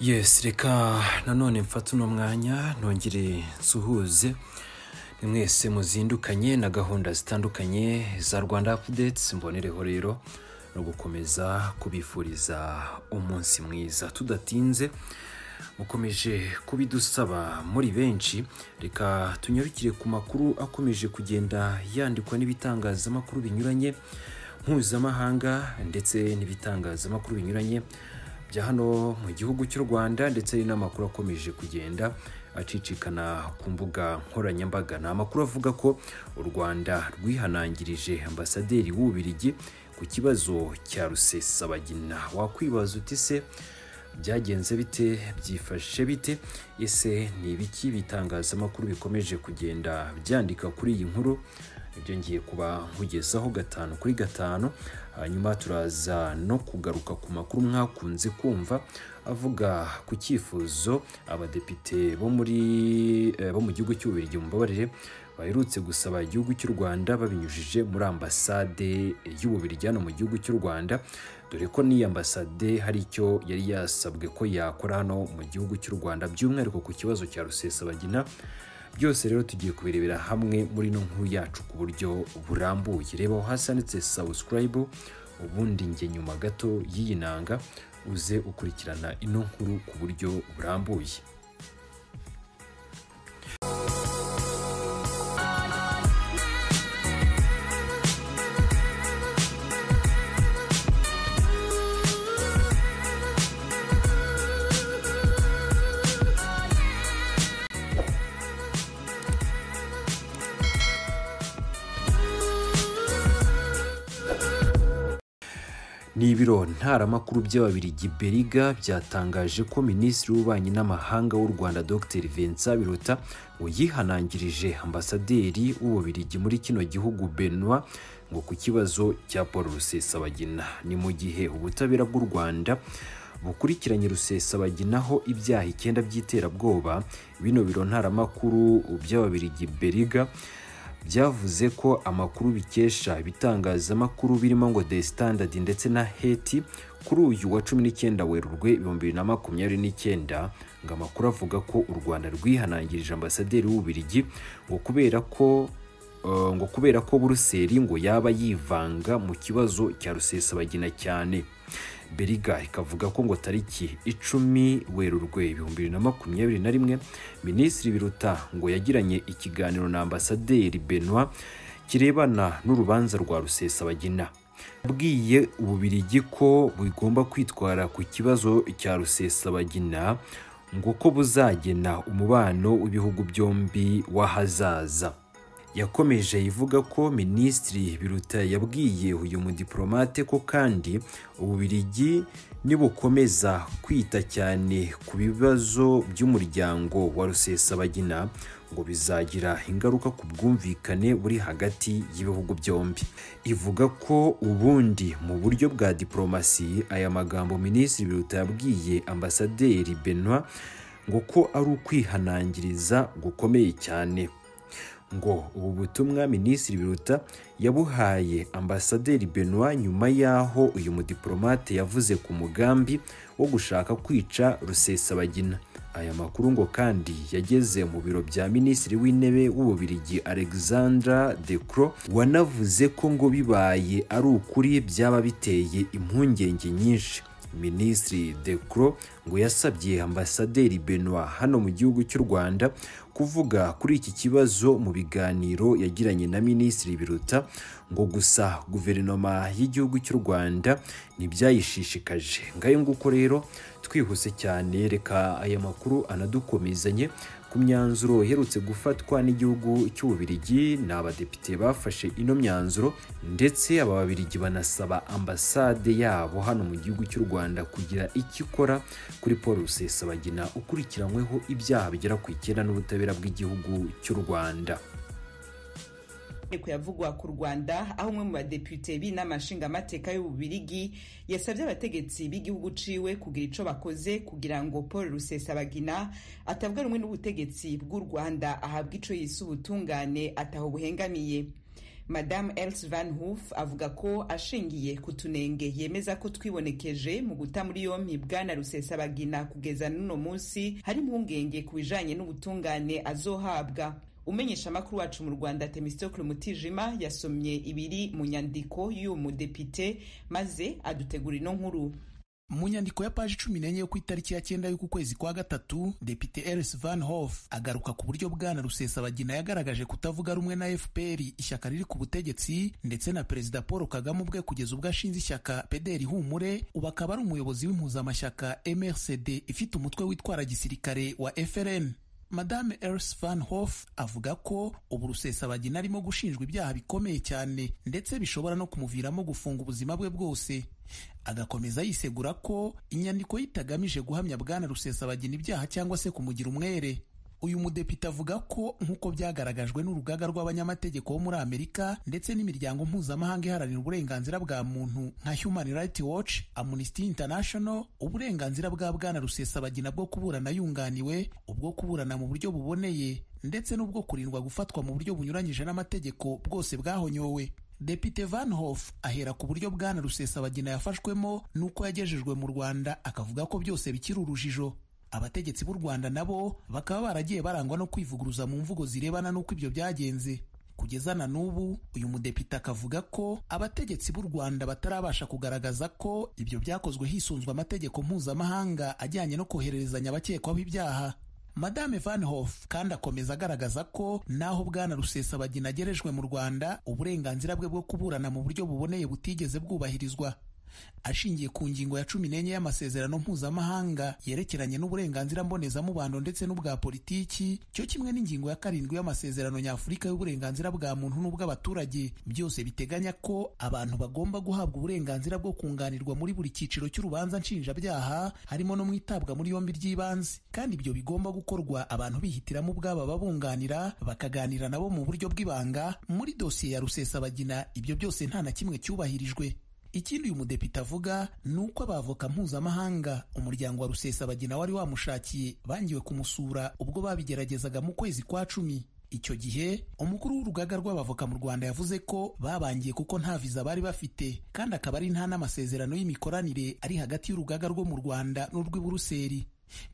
yesi reka nanone mfate uno mwanya ntongere nsuhuze ni mwese muzindukanye na gahunda zitandukanye za rwanda apudetsi mbonereho rero no gukomeza kubifuriza umunsi mwiza tudatinze mukomeje kubidusaba muri benshi reka tunyarukire ku makuru akomeje kugenda yandikwa n'ibitangazamakuru binyuranye mpuzamahanga ndetse n'ibitangazamakuru binyuranye bya hano mu gihugu cy'u rwanda ndetse n'amakuru akomeje kugenda acicikana ku mbuga nkoranyambaga ni amakuru avuga ko u rwanda rwihanangirije ambasaderi w'ububirigi ku kibazo cya rusesabagina wakwibaza uti se byagenze bite byifashe bite ese ni ibiki bitangazamakuru bikomeje kugenda byandika kuri iyi nkuru ibyo ngiye kuba nkugezaho gatanu kuri gatanu hanyuma turaza no kugaruka ku makuru mwakunze kumva avuga ku cyifuzo abadepite bo muri eh, bo mu gihugu cy'ububirigi mumbabarire baherutse gusaba igihugu cy'u rwanda babinyujije muri ambasade y'ububirigi hano mu gihugu cy'u rwanda dore ko n'iyi ambasade hari icyo yari yasabwe ko yakora hano mu gihugu cy'u rwanda by'umwihariko ku kibazo cya rusesabagina byose rero tugiye kubirebera hamwe muri ino nkuru yacu ku buryo burambuye reba aho hasi handitse sawusirayibu ubundi njye nyuma gato y'iyi nanga uze ukurikirana ino nkuru ku buryo burambuye ni ibiro ntaramakuru by'ababirigi beriga byatangaje ko minisitiri w'ububanyi n'amahanga w'u rwanda dr vincent biruta ngo yihanangirije ambasaderi w'ububirigi muri kino gihugu benoit ngo ku kibazo cya paul rusesabagina ni mu gihe ubutabera bw'u rwanda bukurikiranye rusesabaginaho ibyaha icyenda by'iterabwoba bino biro ntaramakuru by'ababirigi beriga byavuze ko amakuru bikesha ibitangazamakuru birimo ngo the standard ndetse na heti kuri uyu wa cumi n'icyenda werurwe ibihumbi bibiri na makumyabiri n'icyenda ngo amakuru avuga ko u rwanda rwihanangirije ambasaderi w'ububirigi ngo kubera ko eh, ngo kubera ko buruseli ngo yaba yivanga mu kibazo cya rusesabagina cyane beriga ikavuga ko ngo tariki icumi werurwe ibihumbi bibiri na makumyabiri na rimwe minisitiri biruta ngo yagiranye ikiganiro na ambasaderi benoit kirebana n'urubanza rwa rusesabagina yabwiye ububirigi ko bugomba kwitwara ku kibazo cya rusesabagina ngo ko buzagena umubano w'ibihugu byombi w'ahazaza yakomeje ivuga ko minisitiri biruta yabwiye uyu mudiplomate ko kandi ububirigi nibukomeza kwita cyane ku bibazo by'umuryango wa rusesabagina ngo bizagira ingaruka ku bwumvikane buri hagati y'ibihugu byombi ivuga ko ubundi mu buryo bwa diplomasi aya magambo minisitiri biruta yabwiye ambasaderi benoit ngo ko ari ukwihanangiriza gukomeye cyane ngo ubu butumwa minisitiri biruta yabuhaye ambasaderi benoit nyuma y'aho uyu mudiplomate yavuze ku mugambi wo gushaka kwica rusesabagina aya makuru ngo kandi yageze mu biro bya minisitiri w'intebe w'ububirigi alexandra de cro wanavuze ko ngo bibaye ari ukuri byaba biteye impungenge nyinshi minisitiri de cro ngo yasabye ambasaderi benoit hano mu gihugu cy'u rwanda kuvuga kuri iki kibazo mu biganiro yagiranye na minisitiri biruta ngo gusa guverinoma y'igihugu cy'u rwanda ntibyayishishikaje ngayo nguko rero twihuse cyane reka aya makuru anadukomezanye ku myanzuro iherutse gufatwa n'igihugu cy'ububirigi ni abadepite bafashe ino myanzuro ndetse aba babirigi banasaba ambasade yabo hano mu gihugu cy'u rwanda kugira icyo ikora kuri paul rusesabagina ukurikiranyweho ibyaha bigera ku icyenda n'ubutabera bw'igihugu cy'u rwanda Inteko yavugwa ku Rwanda aho umwe mu badepite b'inama nshingamateka y'ububirigi yasabye abategetsi b'igihugu ciwe kugira ico bakoze kugira ngo Paul Rusesabagina atabwa rumwe n'ubutegetsi bw'u Rwanda ahabwa ico yise ubutungane ataho buhengamiye madamu else van hoof avuga ko ashingiye ku tunenge yemeza ko twibonekeje mu guta muri yompi bwana rusesabagina kugeza n'uno munsi hari impungenge ku bijanye n'ubutungane azohabwa umenyesha amakuru wacu mu rwanda temistokle mutijima yasomye ibiri mu nyandiko y'uyu mudepite maze adutegura ino nkuru mu nyandiko ya paji cumi n'enye yo ku itariki ya cyenda y'uku kwezi kwa gatatu depite elis van hof agaruka ku buryo bwana rusesabagina yagaragaje kutavuga rumwe na fpr ishyaka riri ku butegetsi ndetse na perezida paul kagame ubwe kugeza ubwo ashinze ishyaka pederi humure ubu akaba ari umuyobozi w'impuzamashyaka mrcd ifite umutwe witwara gisirikare wa frn madame Else van Hof avuga ko ubu rusesabagina arimo gushinjwa ibyaha bikomeye cyane ndetse bishobora no kumuviramo gufunga ubuzima bwe bwose agakomeza yisegura ko inyandiko yitagamije guhamya bwana rusesabagina ibyaha cyangwa se kumugira umwere uyu mudepite avuga ko nk'uko byagaragajwe n'urugaga rw'abanyamategeko bo muri amerika ndetse n'imiryango mpuzamahanga iharanira uburenganzira bwa muntu nka human rights watch amnesty international uburenganzira bwa bwana rusesabagina bwo kuburana yunganiwe ubwo kuburana mu buryo buboneye ndetse n'ubwo kurindwa gufatwa mu buryo bunyuranyije n'amategeko bwose bwahonyowe Depite Van Hof ahera ku buryo bwana rusesabagina yafashwemo n'uko yagejejwe mu rwanda akavuga ko byose bikiri urujijo abategetsi b'u rwanda nabo bakaba baragiye barangwa no kwivuguruza mu mvugo zirebana n'uko ibyo byagenze kugeza na n'ubu uyu mudepite akavuga ko abategetsi b'u rwanda batarabasha kugaragaza ko ibyo byakozwe hisunzwe amategeko mpuzamahanga ajyanye no kohererezanya abakekwaho ibyaha madame van hof kandi akomeza agaragaza ko n'aho bwana rusesabagina agerejwe mu rwanda uburenganzira bwe bwo kuburana mu buryo buboneye butigeze bwubahirizwa ashingiye ku ngingo ya cumi n'enye y'amasezerano mpuzamahanga yerekeranye n'uburenganzira mbonezamubano ndetse n'ubwa politiki cyo kimwe n'ingingo ya karindwi y'amasezerano nyafurika y'uburenganzira bwa muntu n'ubw'abaturage byose biteganya ko abantu bagomba guhabwa uburenganzira bwo kunganirwa muri buri cyiciro cy'urubanza nshinjabyaha harimo no mu itabwa muri yombi ry'ibanze kandi ibyo bigomba gukorwa abantu bihitiramo ubwabo babunganira bakaganira nabo mu buryo bw'ibanga muri dosiye ya rusesabagina ibyo byose nta na kimwe cyubahirijwe ikindi uyu mudepite avuga ni uko abavoka mpuzamahanga umuryango wa rusesabagina wari wamushakiye bangiwe kumusura ubwo babigeragezaga mu kwezi kwa cumi icyo gihe umukuru w'urugaga rw'abavoka mu rwanda yavuze ko babangiye kuko nta viza bari bafite kandi akaba ari nta n'amasezerano y'imikoranire ari hagati y'urugaga rwo mu rwanda n'urw'iburuseli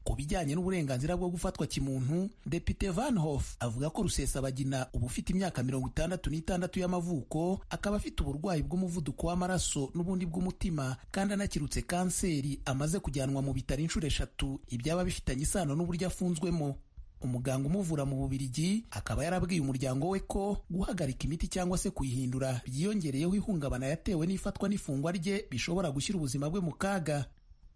ku bijyanye n'uburenganzira bwo gufatwa kimuntu depite van hof avuga ko rusesabagina uba ufite imyaka mirongo itandatu n'itandatu y'amavuko akaba afite uburwayi bw'umuvuduko w'amaraso n'ubundi bw'umutima kandi anakirutse kanseri amaze kujyanwa mu bitaro inshuro eshatu ibyaba bifitanye isano n'uburyo afunzwemo umuganga umuvura mu bubirigi akaba yarabwiye umuryango we ko guhagarika imiti cyangwa se kuyihindura byiyongereyeho ihungabana yatewe n'ifatwa n'ifungwa rye bishobora gushyira ubuzima bwe mu kaga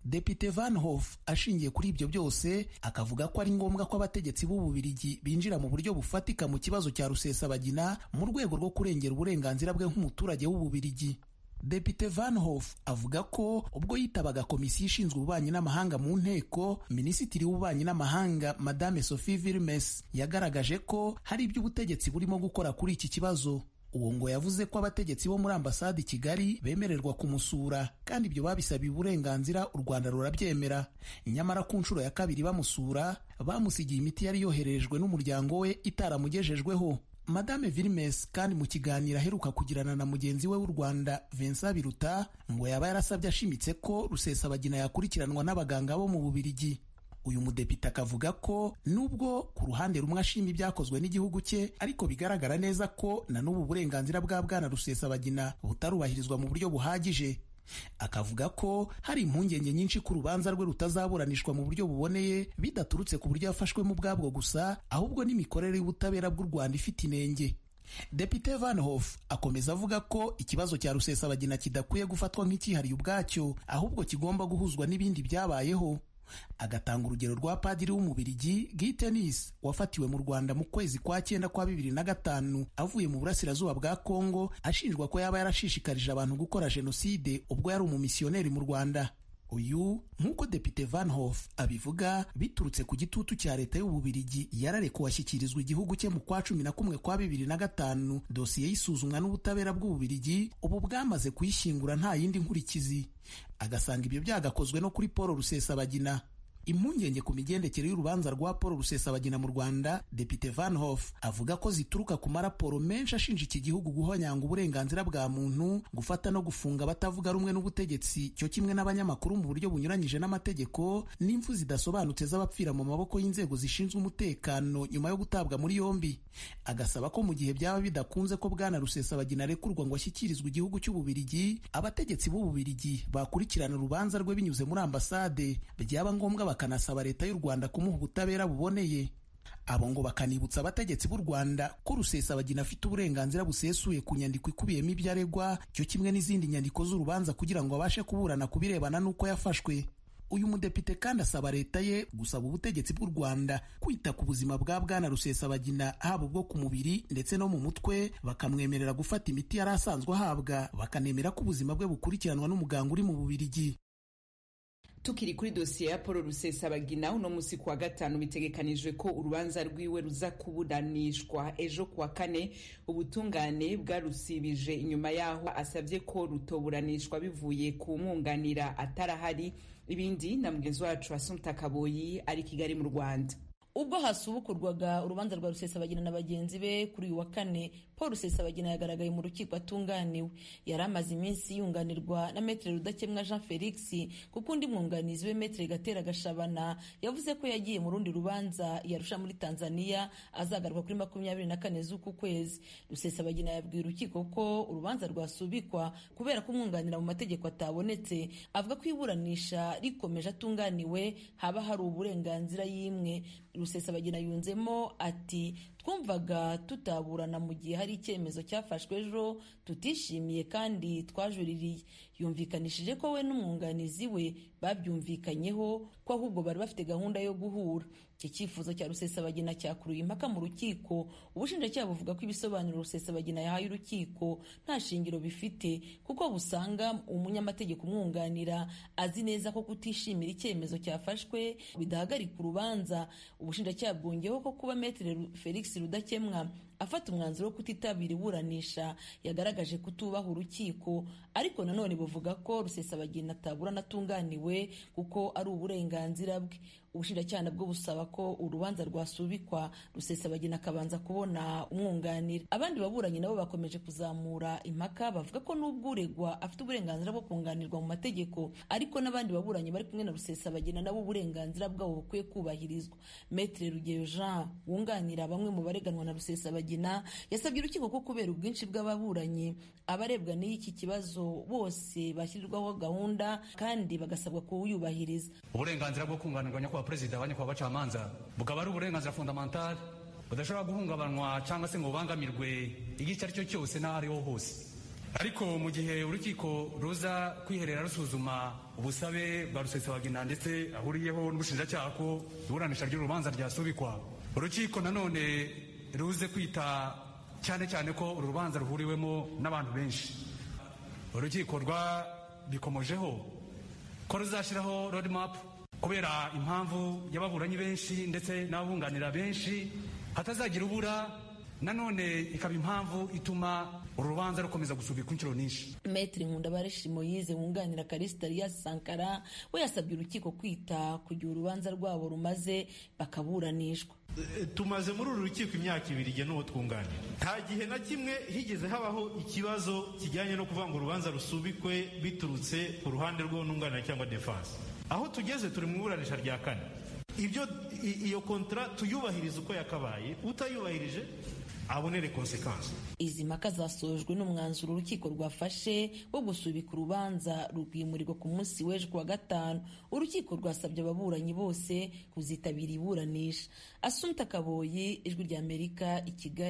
Depite Van Hof ashingiye kuri ibyo byose akavuga ko ari ngombwa ko abategetsi b'ububirigi binjira mu buryo bufatika mu kibazo cya rusesabagina mu rwego rwo kurengera uburenganzira bwe nk'umuturage w'ububirigi Depite Van Hof avuga ko ubwo yitabaga komisiyo ishinzwe ububanyi n'amahanga mu nteko minisitiri w'ububanyi n'amahanga Madame Sophie Vilmes yagaragaje ko hari ibyo ubutegetsi burimo gukora kuri iki kibazo uwo ngo yavuze ko abategetsi bo muri ambasade i kigali bemererwa kumusura kandi ibyo babisabiye uburenganzira u rwanda rurabyemera nyamara ku nshuro ya kabiri bamusura bamusigiye imiti yari yoherejwe n'umuryango we itaramugejejweho madame Vilmes kandi mu kiganiro aheruka kugirana na mugenzi we w'u Rwanda Vincent Biruta ngo yaba yarasabye ashimitse ko rusesabagina yakurikiranwa n'abaganga bo mu Bubirigi uyu mudepite akavuga ko nubwo ku ruhande rumwe ashima ibyakozwe n'igihugu cye ariko bigaragara neza ko na n'ubu burenganzira bwa bwana rusesabagina butarubahirizwa mu buryo buhagije akavuga ko hari impungenge nyinshi ko urubanza rwe rutazaburanishwa mu buryo buboneye bidaturutse ku buryo yafashwemo ubwabwo gusa ahubwo n'imikorere y'ubutabera bw'u rwanda ifite inenge Depite Van Hof akomeza avuga ko ikibazo cya rusesabagina kidakwiye gufatwa nk'icyihariye ubwacyo ahubwo kigomba guhuzwa n'ibindi byabayeho agatanga urugero rwa padiri w'umubirigi Guy Tennis wafatiwe mu Rwanda mu kwezi kwa cyenda kwa bibiri na gatanu avuye mu burasirazuba bwa Kongo ashinjwa ko yaba yarashishikarije abantu gukora jenoside ubwo yari umumisiyoneri mu Rwanda uyu nk'uko Depite Van Hof abivuga biturutse ku gitutu cya leta y'ububirigi yararekuwe ashyikirizwa igihugu cye mu kwa cumi na kumwe kwa bibiri na gatanu dosiye y'isuzumwa n'ubutabera bw'ububirigi ubu bwamaze kuyishyingura nta yindi nkurikizi agasanga ibyo byagakozwe no kuri Paul Rusesabagina impungenge ku migendekere y'urubanza rwa paul rusesabagina mu rwanda depite van hof avuga ko zituruka ku maraporo menshi ashinja iki gihugu guhonyanga uburenganzira bwa muntu gufata no gufunga abatavuga rumwe n'ubutegetsi cyo kimwe n'abanyamakuru mu buryo bunyuranyije n'amategeko n'impfu zidasobanutse z'abapfira mu maboko y'inzego zishinzwe umutekano nyuma yo gutabwa muri yombi agasaba ko mu gihe byaba bidakunze ko bwana rusesabagina arekurwa ngo ashyikirizwe igihugu cy'ububirigi abategetsi b'ububirigi bakurikirana urubanza rwe binyuze muri ambasade byaba ngombwa bakanasaba leta y'u Rwanda kumuha ubutabera buboneye abo ngo bakanibutsa abategetsi b'u Rwanda ko Rusesabagina afite uburenganzira busesuye ku nyandiko ikubiyemo ibyo aregwa cyo kimwe n'izindi nyandiko z'urubanza kugira ngo abashe kuburana ku birebana n'uko yafashwe uyu mudepite kandi asaba leta ye gusaba ubutegetsi bw'u Rwanda kwita ku buzima bwa bwana Rusesabagina haba ubwo ku mubiri ndetse no mu mutwe bakamwemerera gufata imiti yari asanzwe ahabwa bakanemera ko ubuzima bwe bukurikiranwa n'umuganga uri mu Bubirigi tukiri kuri dosiye ya paul rusesabagina uno munsi kuwa gatanu bitegekanijwe ko urubanza rwiwe ruza kuburanishwa ejo kuwa kane ubutungane bwarusibije inyuma y'aho asabye ko rutoburanishwa bivuye ku mwunganira atarahari ibindi na mugenzi wacu asumta kaboyi ari kigali mu rwanda ubwo hasubukurwaga urubanza rwa rusesabagina na bagenzi be kuri uyu wa kane paul rusesabagina yagaragaye mu rukiko atunganiwe yari amaze iminsi yunganirwa na metere rudakemwa jean felix kuko undi mwunganizi we metere gatera gashabana yavuze ko yagiye mu rundi rubanza yarusha muri tanzania azagaruka kuri makumyabiri na kane z'uku kwezi rusesabagina yabwiye urukiko ko urubanza rwasubikwa kubera ko umwunganira mu mategeko atabonetse avuga ko iburanisha rikomeje atunganiwe haba hari uburenganzira y'imwe rusesabagina yunzemo ati twumvaga tutaburana mu gihe hari icyemezo cyafashwe ejo tutishimiye kandi twajuririye yumvikanishije ko we n'umwunganizi we babyumvikanyeho ko ahubwo bari bafite gahunda yo guhura iki cyifuzo cya rusesabagina cyakuruye impaka mu rukiko ubushinjacyaha buvuga ko ibisobanuro rusesabagina yahaye urukiko nta shingiro bifite kuko busanga umunyamategeko umwunganira azi neza ko kutishimira icyemezo cyafashwe bidahagarika urubanza ubushinjacyaha bwongeyeho ko kuba metere felix rudakemwa afata umwanzuro wo kutitabira iburanisha yagaragaje kutubaha urukiko ariko nanone buvuga ko rusesabagina atabura anatunganiwe kuko ari uburenganzira bwe ubushinjacyaha nabwo busaba ko urubanza rwasubikwa rusesabagina akabanza kubona umwunganira abandi baburanyi nabo bakomeje kuzamura impaka bavuga ko n'ubwo uregwa afite uburenganzira bwo kunganirwa mu mategeko ariko n'abandi baburanyi bari kumwe na rusesabagina nabo uburenganzira bwabo bukwiye kubahirizwa metre rugeyo jean wunganira bamwe mu bareganwa na rusesabagina yasabye urukiko ko kubera ubwinshi bw'ababuranyi abarebwa n'iki kibazo bose bashyirirwaho gahunda kandi bagasabwa kuwuyubahiriza uburenganzira bwo kunganirwa nyakubahwa perezida wa nyakubahwa bacamanza bukaba ari uburenganzira fundamentale budashobora guhungabanywa cyangwa se ngo bubangamirwe igihe icyo ari cyo cyose n'aho ariho hose ariko mu gihe urukiko ruza kwiherera rusuzuma ubusabe bwa rusesabagina ndetse ahuriyeho n'ubushinjacyaha ko iburanisha ry'urubanza ryasubikwa urukiko nanone ruze kwita cyane cyane ko uru rubanza ruhuriwemo n'abantu benshi urukiko rwabikomojeho ko ruzashyiraho rodimapu kubera impamvu y'ababuranyi benshi ndetse n'ababunganira benshi hatazagira ubura nanone ikaba impamvu ituma uru rubanza rukomeza gusubikwa inshuro nyinshi metri nkundabareshi moyize wunganira karisitarias sankara we yasabye urukiko kwita kugira urubanza rwabo rumaze bakaburanishwa tumaze muri uru rukiko imyaka ibiri igihe n'uwo twunganira nta gihe na kimwe higeze habaho ikibazo kijyanye no kuvuga ngo urubanza rusubikwe biturutse ku ruhande rw'uwunganira cyangwa defanse aho tugeze turi mu iburanisha rya kane ibyo iyo kontara tuyubahiriza uko yakabaye utayubahirije abonere konsekansi izi mpaka zasojwe n'umwanzuro urukiko rwafashe wo gusubika urubanza rwimurirwa ku munsi w'ejo kuwa gatanu urukiko rwasabye ababuranyi bose kuzitabira iburanisha asumta kaboyi ijwi ry'amerika i kigali